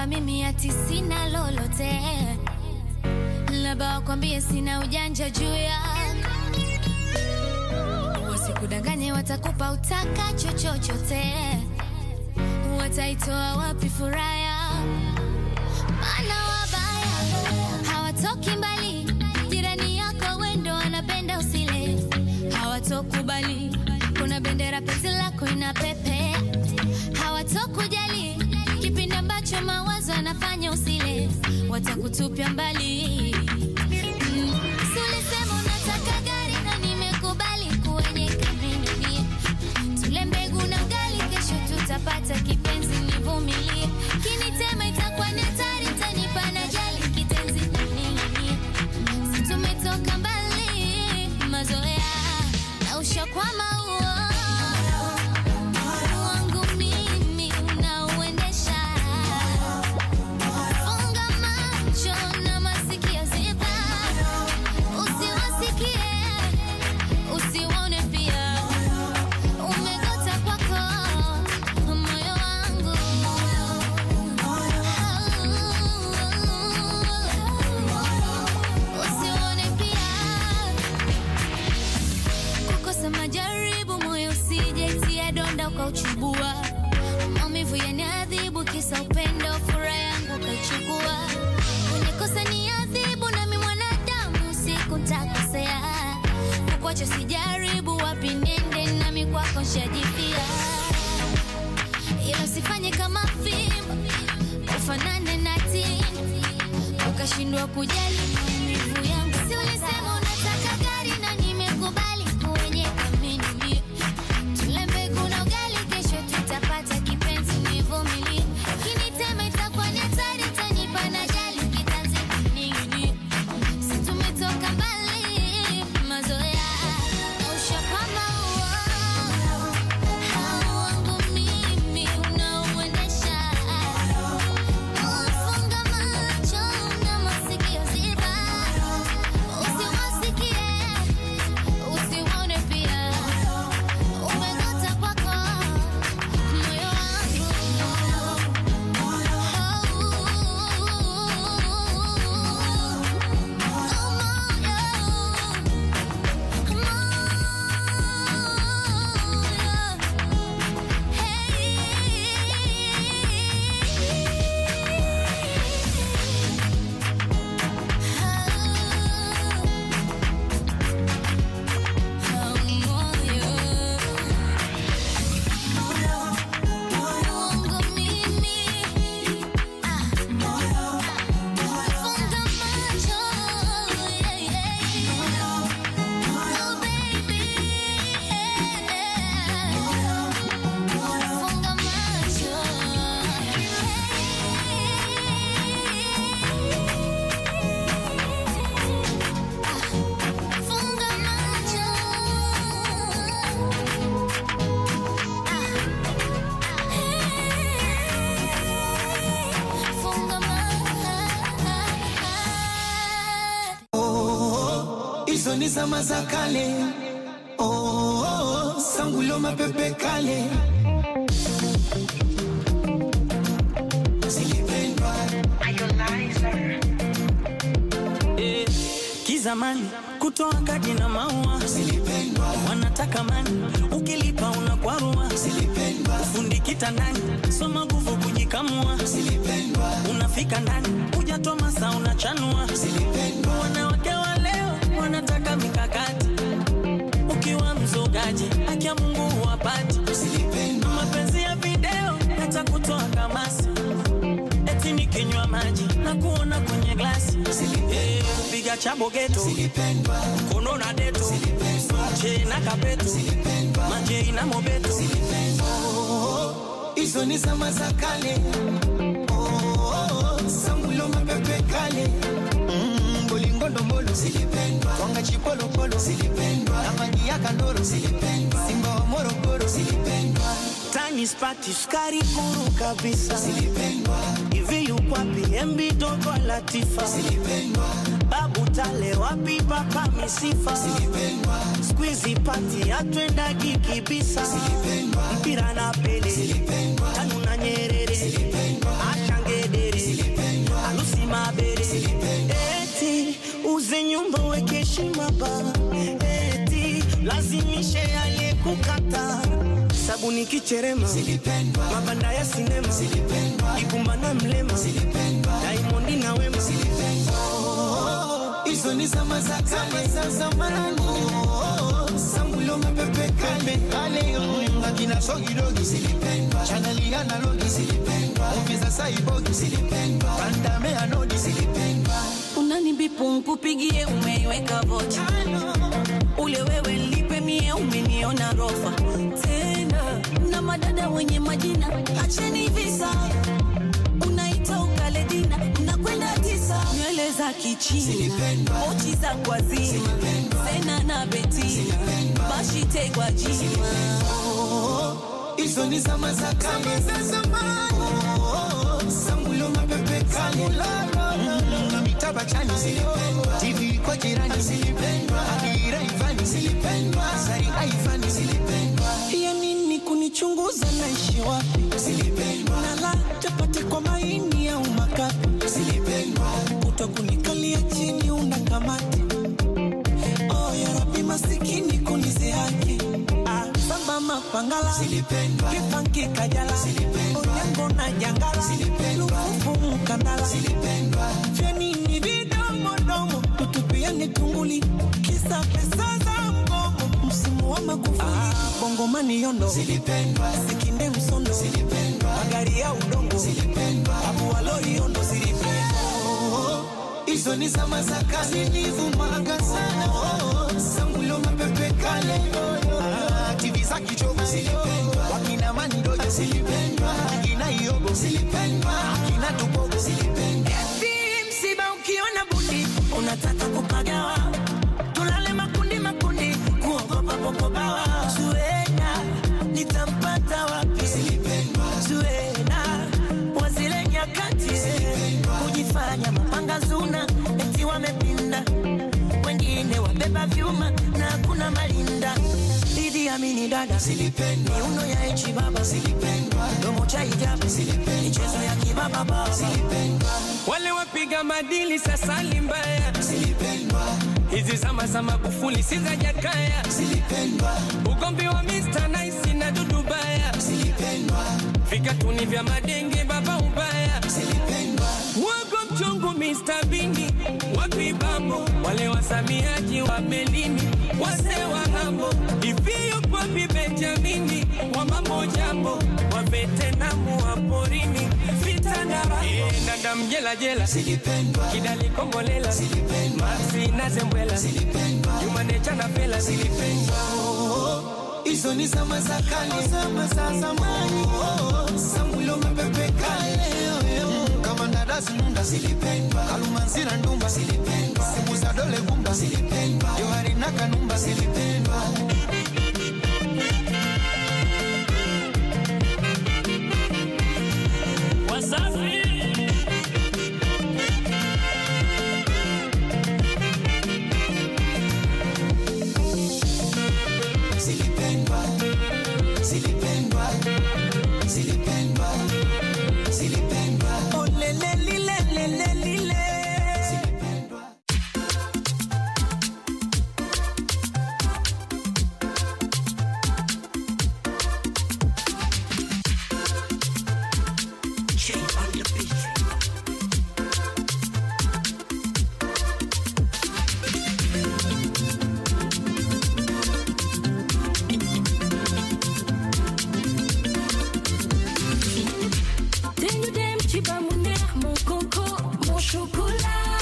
kwamba mimi ati sina lolote, labda wakwambie sina ujanja juu ya wasikudanganye, watakupa utakacho chochote, wataitoa wapi furaha ya maana wabaya hawatoki mbali, jirani yako wendo wanapenda usile, hawatokubali kuna bendera penzi lako ina pepe, hawatokujali kipindi ambacho mawazo yanafanya usile, watakutupia mbali. Mm. Si ulisema unataka gari na nimekubali kwenye kamini tule mbegu na ugali, kesho tutapata kipenzi, nivumilie. Kinitema itakuwa ni hatari, tanipa na jali kitenzi nini, si tumetoka mbali, mazoea na ushakwama huo wangu mimi unauendesha. Funga macho na masikio ziba, usiwasikie usiwaone pia umegota kwako moyo wangu usiwaone pia kukosa majaribu moyo usijaitia donda ukauchubua maumivu yaniadhibu kisa upendo furaha yangu ukaichukua unikosa ni adhibu nami mwanadamu siku ntakosea kukwacha sijaribu wapi nende nami kwako nshajipia ila usifanye kama fimbo ufanane na tini ukashindwa kujali maumivu yangu si ulisema unataka gari na nimekubali kwenye kamini tule mbegu na ugali kesho tutapata kipenzi nivumilie kinitema itakuwa ni hatari tanipa na jali kitanzi ningini si tumetoka mbali mazoea na ushakwama huo wangu mimi unauendesha Funga macho na masikio ziba, usiwasikie, usiwaone pia. Umegota kwako moyo Funga macho Funga macho hizo ni zama za kale oh, oh, oh, sangulo mapepe kale zilipendwa Eh, kizamani kutoa kadi na maua zilipendwa wanataka mani ukilipa unakwarua zilipendwa fundi kitandani soma nguvu kujikamua zilipendwa unafika ndani hujatoa masa unachanua zilipendwa wanawake wa leo wanataka mikakati ukiwa mzogaji haki ya mungu huwapati zilipendwa mapenzi ya video hata kutoa kamasi eti nikinywa maji na kuona kwenye glasi Eh, kupiga chabo geto zilipendwa kono na deto che na kapeto majei na mobeto hizo ni zama za kale oh, oh, oh, sangulo mapepe kale Mm, bolingondombolo zilipendwa twanga chipolopolo zilipendwa na maji ya kandoro zilipendwa simba wa morogoro zilipendwa tani spati sukari kuru kabisa zilipendwa hivi yukwapi mb dogo latifa zilipendwa babu tale wapi papa misifa zilipendwa skuizi pati atwendagi kibisa zilipendwa mpira na pele zilipendwa tanu na nyerere zilipendwa ashangedere nyumba uweke heshima ba eti lazimishe aliyekukata sabuni kicherema Zilipendwa, mabanda ya sinema zilipendwa, ibumba na mlema zilipendwa. daimondi na wema hizo ni zama za kale za zamani. Sambulo mapepe kale kale, akina sogidogi zilipendwa, chaneli analogi zilipendwa, movie za saibogi zilipendwa, bandame anodi zilipendwa. unanibipu nkupigie umeiweka vocha ule wewe lipe mie umeniona rofa tena na madada wenye majina acheni visa unaita ukaledina unakwenda tisa nywele za kichina Zilipendwa. pochi za kwazima sena na betina bashitegwa jima hizo ni zama za kale za zamani. Sambulo mapepe kale Mm, na mitaba chani zilipendwa, TV kwa jirani zilipendwa, Adira Ivani zilipendwa, Sari Aivani zilipendwa, ya nini kunichunguza naishi wapi zilipendwa, nala chapati kwa maini au makapi zilipendwa, kuto kunikalia chini una kamati oh, ya rabi masikini kunizihaki ah, samba mapangala zilipendwa, kipanki kajala Zilipendwa. onyango na jangala Zilipendwa. lufufu mkandala zilipendwa, vyanini vidomodomo tutupiani tunguli kisa pesa za mgomo msimu wa magufuli ah, bongomani yondo zilipendwa, sikinde msondo zilipendwa, magari ya udongo zilipendwa. abuwaloi yondo zilipendwa hizo ni zama za kale nilivumaga sana oh, sambulo mapepe kale Ah, TV za kichogo zilipendwa wakina manidoja zilipendwa akina iogo zilipendwa akina tubogo zilipendwa Eti msiba ukiona bundi unataka kupagawa, tulale makundi makundi, kuogopa popobawa. Zuena nitampata wapi? zilipendwa Zuena wa zile nyakati kujifanya mapanga zuna, eti wamepinda, wengine wabeba vyuma na hakuna malinda. Idi Amini dada zilipendwa miuno ya echi baba zilipendwa domo cha hijabu Zilipendwa. michezo ya kibaba baba zilipendwa wale wapiga madili sasa ni mbaya. zilipendwa Hizi zama za Magufuli si za Jakaya, zilipendwa ugomvi wa Mr. Nice na Dudu Baya, zilipendwa vikatuni vya madenge baba ubaya, zilipendwa wago mchungu Mr. Bini wapi bambo, wale wasamiaji wa melini wase wa ng'ambo, ivio kwapi Benjamini wa mambo jambo, wa vetenamu wa porini vita na rambo, Eh, dada mjela jela zilipendwa kidali kombolela zilipendwa Maxi na zembwela zilipendwa Jumanecha na pela zilipendwa hizo ni zama za kale, zama za zamani. Oh, Sambulo mapepe kale, Mm, kama ndadasi nunda zilipendwa, Kalumanzira ndumba zilipendwa, simu za dole gumba zilipendwa, Johari na kanumba zilipendwa. Zilipendwa, zilipendwa, zilipendwa, zilipendwa, Oh, le, le, li, le, le, le, li, le. zilipendwa. Tenho dem chiba mon neex mon coco mon chocolat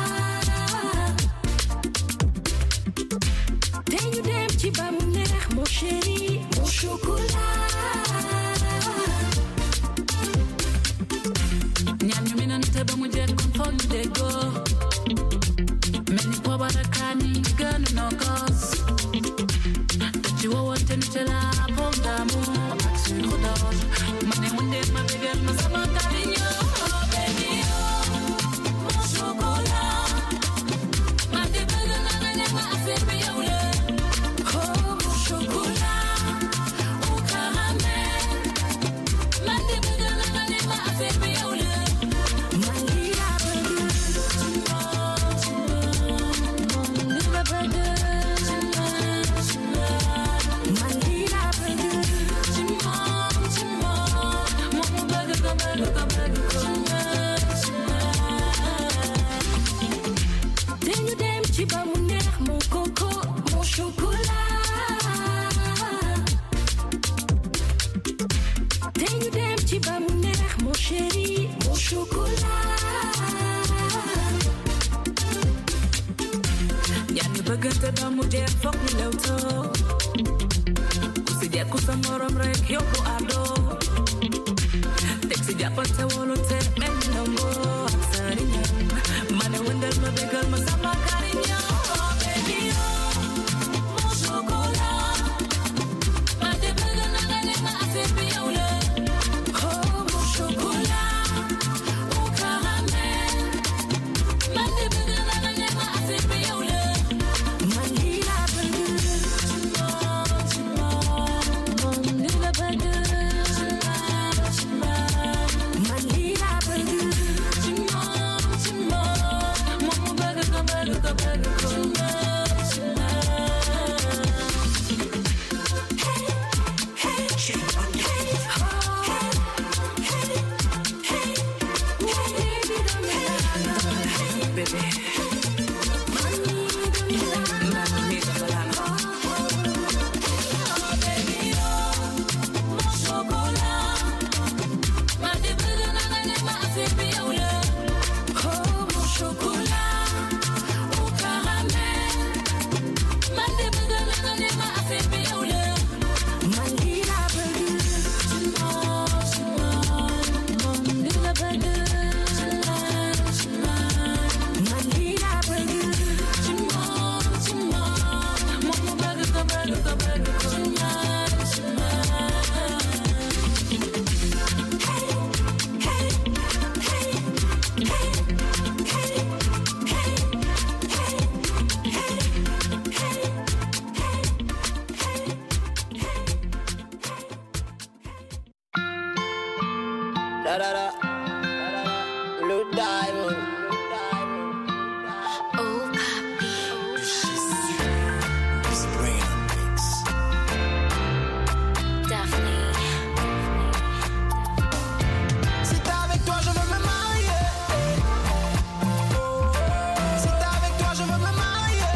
Tenho dem chiba mon neex mon chéri mon chocolat Nyam you mean and table with jet come for you they go. Many power the canny gun no cause. That you want to tell a pom damu. Axu khodaj. Mane wende ma begel ma sama kalinyo. Oh baby oh. Mon chocolat. Mande bele na na na ma affaire be yule. Oh mon chocolat Au caramel. Mande bele na na na ma affaire be yule. Mangira burger Pagante ba mulher foc ni leuto Kusidia kusamoro mrek yoko ado Teksi dia pante wolo te men nombo Aksarinya Mana wendel mabegal masama karinya Oh baby oh Mon chocolat Ma de bega na gane ma asepi yaule Oh mon chocolat Au caramel Ma de bega na gane ma asepi yaule Manila burger Manila burger Manila burger Mama burger ka burger ka burger ka Baby Da da da. Blue diamond. Oh, papi. Daphne. Si t'es avec toi, je veux me marier. Si t'es avec toi, je veux me marier.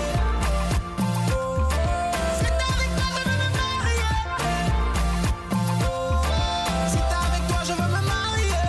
Si t'es avec toi, je veux me marier. Si t'es avec toi, je veux me marier.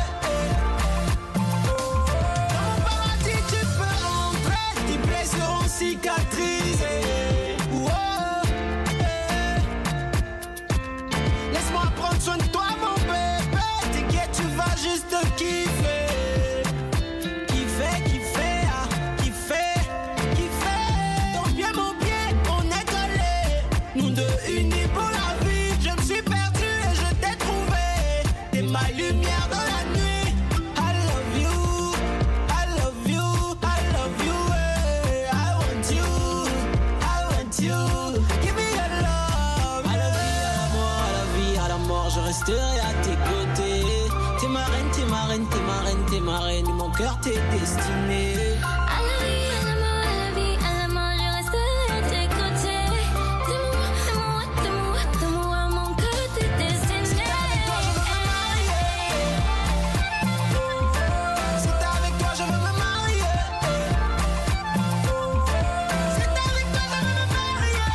Dans mon paradis, tu peux entrer. Tes plaies seront cicatrisées. Oh, eh. Laisse-moi prendre soin de toi, mon bébé. T'inquiète, tu vas juste kiffer. Kiffer, kiffer, ah, kiffer, kiffer. Ton pied, mon pied, on est collés. Nous deux unis pour la vie. Je me suis perdu et je t'ai trouvé. T'es ma lumière dans la nuit. I love you, I love you, I love you. eh. I want you, I want you. Give me your love. À la vie, à la mort, à la vie, à la mort, je resterai à tes côtés. T'es ma reine, t'es ma reine, t'es ma reine, t'es ma reine. Mon cœur t'est destiné. À la vie, à la mort, à la vie, à la mort, je resterai à tes côtés. De moi, de moi, de moi, de moi, mon cœur t'est destiné. Si t'es avec toi, je veux me marier. Si t'es avec toi, je veux me marier.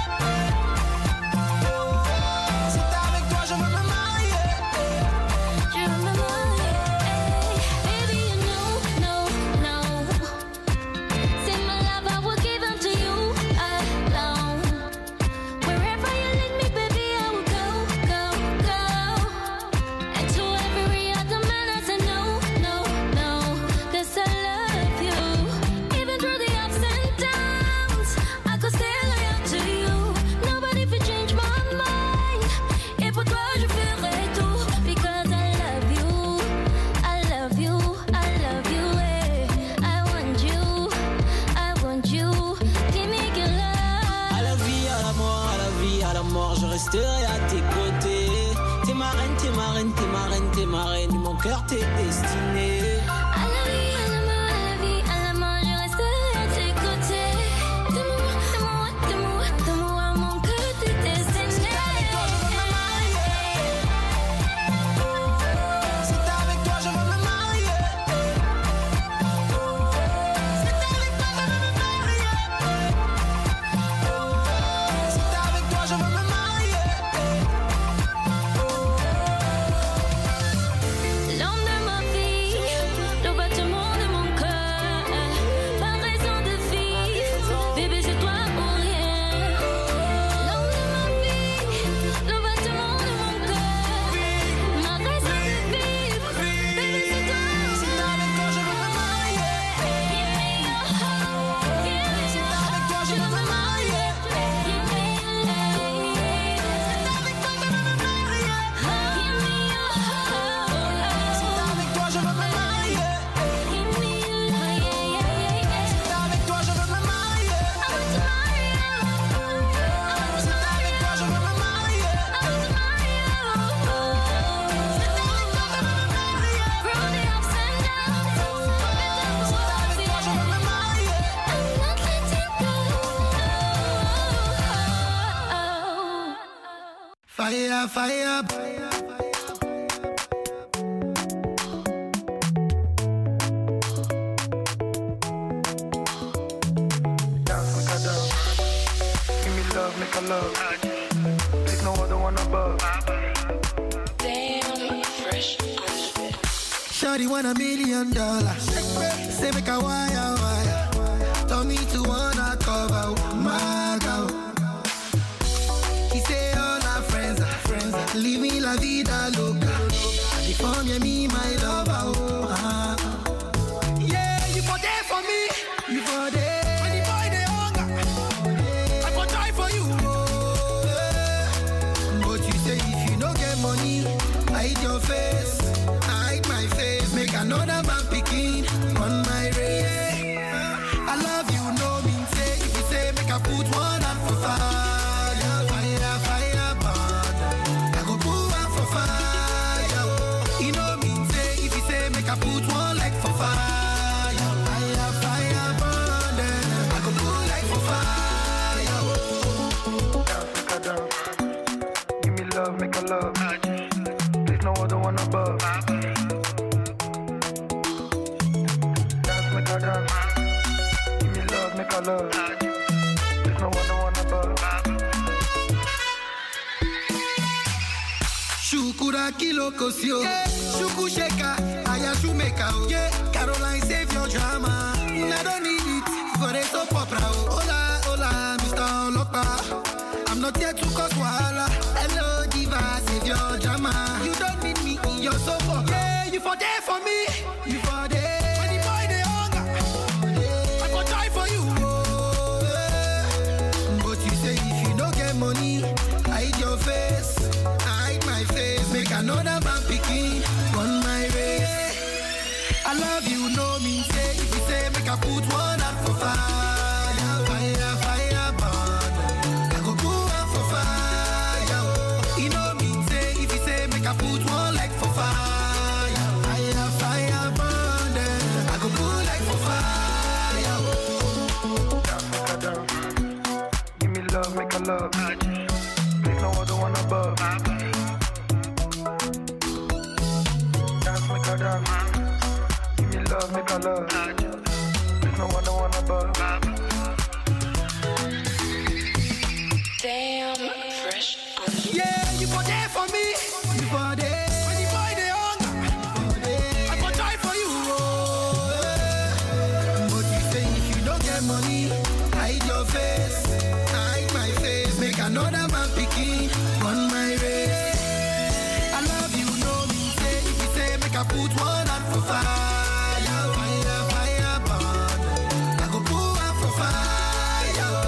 Si t'es avec toi, je veux me marier. Je veux me marier. Baby, you know, no, no. Say my love, I will give unto you alone. Wherever you lead me, baby, I will go, go, go. And to every other man, I say no, no, no. 'Cause I love you. Even through the ups and downs, I could stay loyal to you. Nobody can change my mind. Et pour toi, je ferai tout. Because I love you. I love you. I love you. eh. I want you. I want you. Give me your love. À la vie, à la mort, à la vie, à la mort, je resterai à tes côtés. T'es ma reine, t'es ma reine, t'es ma reine, t'es ma reine. Mon cœur t'est destiné. À la vie, à la mort, à la vie, à la mort, je resterai à tes côtés. De moi, de moi, de moi, de moi, mon cœur t'est destiné. Si t'es avec toi, je veux me marier. Si t'es avec toi, je veux me marier. Si t'es avec toi, je veux me marier. L'homme de ma vie, fire, fire. Dance, make a dance. Give me love, make a love. There's no other one above. Shawty want a million dollars. Say make a wire wire. Tell me to wanna cover my girl. He say all our friends are friends. Are living la vida loca. And the form yeah, me my lover. Oh, ah. Yeah, you for there for me. You for there. When the boy they hunger, I for try for you. Oh, yeah. But you say if you no get money, hide your face, hide my face, make another man picking on my race. I love you, no mean say if you say make I put one hand for fire, fire, fire, burn. I go put one for fire. oh. You know mean say if you say make I put one leg for fire, fire, fire, burn. Then I go put leg for fire. oh. Dance, make a dance. Give me love, make a love. There's no other one above. Dance, make a dance. Give me love, make a love. There's no other one above. Shukura kilo kosio. Yeah. Shuku sheka, aya shumeka. Oh. Yeah. Caroline save your drama. I don't need it for a soap opera. Oh. Hola, hola, Mr. Olopa. I'm not here to cause wahala. Hello, diva, save your drama. You don't need me in your soap opera. Yeah, you for there for me. You for there. When the boy they hunger, I for try for you. Oh, yeah. But you say if you don't get money, hide your face, hide my face, make another man picking on my race. I love you, no mean say if you say make I put one hand for fire, fire, fire, burn. I go put one for fire. Oh. You know mean say if you say make I put one leg for fire, fire, fire, burn. Then I go put leg for fire. Oh. Dance, make a dance. Give me love, make a love.